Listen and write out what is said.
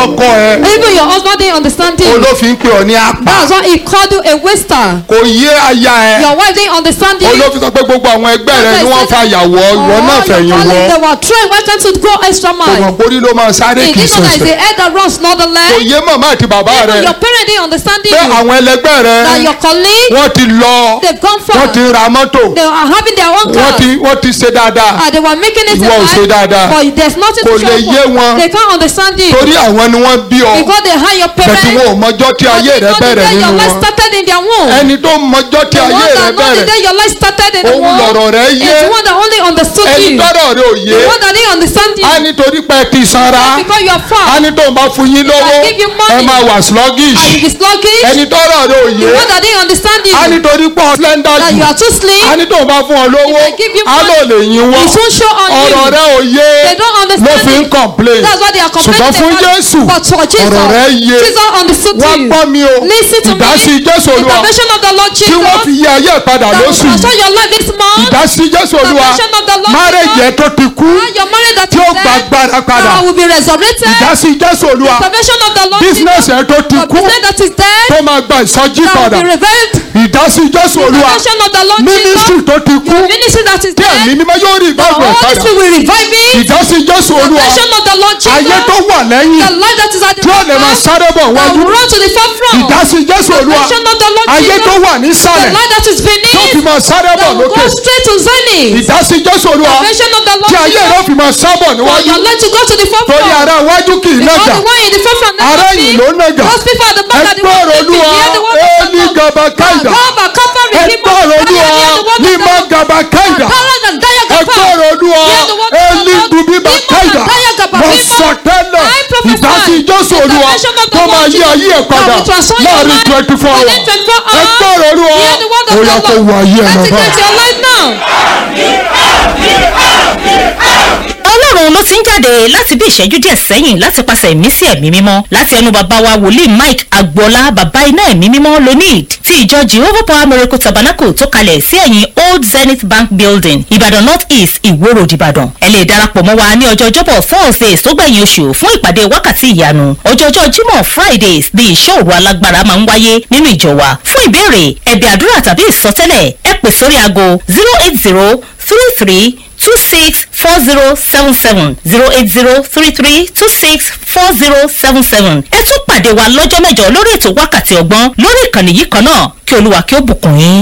ọkọ ẹ Even your husband didn't understand you. olófin pè ọ ní apá That's why he called you a waster. kò yé aya ẹ Your wife didn't understand you. olófin sọ pé gbogbo àwọn ẹgbẹ́ rẹ ni wọ́n fa yàwó ìwọ náà All your fẹ̀yìn colleagues, wọ́ they were trying, why can't you go extra ọmọ mile? borí ló máa sáré He kì í didn't know that it's ṣẹ̀ṣẹ̀ the head that runs, not the kò leg. yé màmá àti bàbá rẹ Even your parent didn't understand you. pé àwọn ẹlẹgbẹ́ rẹ That your colleague, wọ́n ti lọ they've gone wọ́n ti far. ra mọ́tò They are having their own wọ́n car. ti wọ́n ti ṣe dáadáa Uh, they were making it in Ìwọ ò ṣe dáadáa. life, but there's nothing Kò to show lè yé wọn. for. They can't understand you. torí àwọn ni wọ́n bí ọ Because they had your bẹ̀tí parents. wọn ò mọjọ́ tí but ayé they rẹ know the bẹ̀rẹ̀ day your nínú life wọn started in their womb. ẹni tó mọjọ́ tí The ayé one rẹ that know the bẹ̀rẹ̀ day your life started in the Òun womb. lọ̀rọ̀ rẹ is yé. the one that only understood ẹni you. tọ́rọ̀ rẹ ò yé The one that didn't understand you. á nítorí pé ẹ ti sanra Because you are á far. ní tó ń bá fún yín lówó give you money. ẹ máa wà sluggish And you be sluggish. ẹni tọ́rọ̀ rẹ ò yé The one that didn't understand you. á nítorí pé ọ slender That jù you are too slim. á ní tó ń bá fún ọ lówó If they give you á lò lè yín wọ́n It won't show on you. ọ̀rọ̀ rẹ ò yé They don't ló understand fi ń it. complain That's why they are complaining ṣùgbọ́n fún about it. Jésù But for Jesus, ọ̀rọ̀ rẹ yé Jesus understood wọ́n you. gbọ́ mi o Listen to ìdásí me. Jésù Olúwa Intervention of the Lord tí Jesus. wọ́n fi yí ayé ẹ̀ padà That will lóṣù yìí transform your life this month. ìdásí Jésù Olúwa Intervention of the Lord márèjì ẹ̀ Jesus. tó ti kú Ah, Your marriage that tí ó is gba dead. agbára padà Now will be resurrected. ìdásí Jésù Olúwa Intervention of the Lord business Jesus. ẹ̀ tó ti Your kú business that is dead. tó máa gba ìsọjí That padà will be revived. ìdásí Jésù Olúwa Intervention of the Lord mínísítì Jesus. tó ti kú Your ministry that is tí ẹ̀mí dead. mímọ́ yóò rí The ìgbàgbọ́ ẹ̀ Holy padà Spirit will revive it. ìdásí Jésù Olúwa Intervention of the Lord ayé tó Jesus. wà lẹ́yìn The life that is at the tí ó lè máa forefront. sáré bọ̀ That wájú will run to the forefront. ìdásí Jésù Olúwa Intervention of the Lord ayé tó Jesus. wà The nísàlẹ̀ life that is tó fi beneath. máa sáré bọ̀ That will lókè go straight to zenith. ìdásí Jésù Olúwa Intervention of the Lord tí ayé rẹ̀ Jesus. fi máa sábọ̀ For níwájú your life to go to the torí forefront. ará iwájú kì í Because nàjà the one in the forefront never ará see. ẹ̀yìn ló nàjà Those people at the back are the ones ẹgbọ́rọ̀ that olúwa hear the word of the éèlì Lord. gàbà káìdà Gaba kapa rihima ẹgbọ́rọ̀ olúwa hear the word of the nímọ̀ Lord. gàbà káìdà Kara ga daya gapa. ẹgbọ́rọ̀ olúwa Hear the word of the éèlì Lord. dùbíbà Nímọ̀ káìdà daya gapa. mo Nímọ̀- sọ tẹ́lẹ̀ I prophesy. ìdásí jésù olúwa Intervention of the tó Lord máa yí Jesus. ayé ẹ̀ padà That will transform your láàrin life twenty four hours within 24 hours. ẹgbọ́rọ̀ olúwa Hear the word of ó the yá kó Lord. wọ ayé ẹ̀ lọ́ba. Activate your life now. ọlọ́run ló ti ń jáde láti bí ìṣẹ́jú díẹ̀ sẹ́yìn láti pàṣẹ ìmísí ẹ̀mí mímọ́ láti ẹnu bàbá wa wòlíì mike agboola bàbá iná ẹ̀mí mímọ́ lonid ti ìjọ jehovah power miracle tabernacle tó kalẹ̀ sí ẹ̀yìn old zenith bank building ìbàdàn north east ìwó road ìbàdàn ẹ lè darapọ̀ mọ́ wa ní ọjọ́ ọjọ́bọ̀ thursdays tó gbẹ̀yìn oṣù fún ìpàdé wákàtí ìyanu ọjọ́jọ́ jímọ̀ fridays ní ìṣọ́ òru alágbára máa ń wáyé nínú ìjọ wa fún ìbéèrè ẹ̀bẹ̀ àdúrà tàbí ìsọtẹ́lẹ̀ ẹ pè sórí aago zero eight zero three three two six four zero seven seven zero eight zero three three two six four zero seven seven. ẹ tún pàdé wa lọ́jọ́ mẹ́jọ lórí ètò wákàtí ọgbọ́n lórí ìkànnì yìí kan náà kí olúwa kí ó bùkún yín.